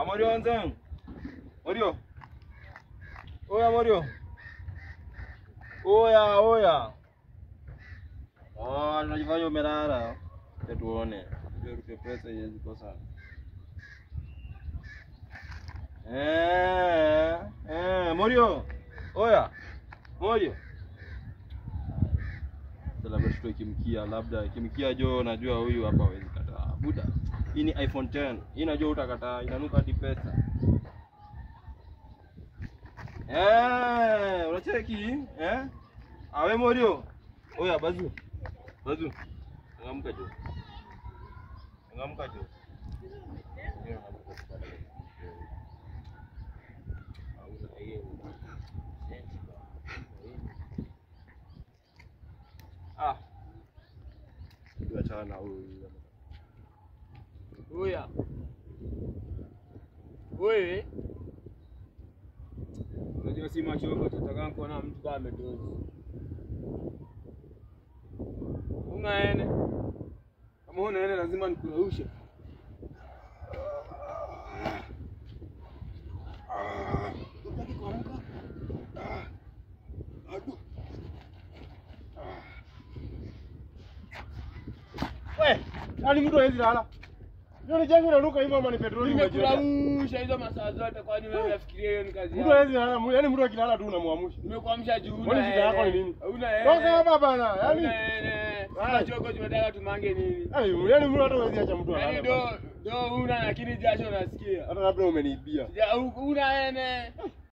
Amorio wenzangu. Morio. Oya Morio. Oya, oya. Oh, unajifanya umelala. Acha tuone. Ndio rupe pesa hizi kosa. Eh, eh, Morio. Oya. Morio. Sasa labda tutoe kimkia, labda kimkia jo, najua huyu hapa hawezi kataa. Buda. Hii ni iPhone 10. Hii najua utakataa, inanuka hadi pesa. Eh, unacheki? Eh? Awe Morio. Oya bazu. Bazu. Ngamka jo. Ngamka jo. Ah. Tuachana na huyu. Oya. Wewe. Unajua si machoko tutataka kuona mtu kama ametozi. Unaene. Kama unaene lazima nikuraushe. We, nani mtu hawezi lala? Ndio ni jangu inanuka hivyo ama ni petroli umejiweka? Nimekurausha hizo masaa zote kwani wewe unafikiria hiyo ni kazi Mtu yako? hawezi lala, mu- yaani mtu akilala tu unamwamsha. Nimekuamsha juu Kwani shida yako ni nini? Una Toka hapa bana. Yaani Yaani Ai. choko tumetaka tumange nini? yaani yaani mtu hata hawezi acha mtu Yaani alale. do bana. do una lakini jasho nasikia. Hata labda umeniibia. Ya, u- una ene.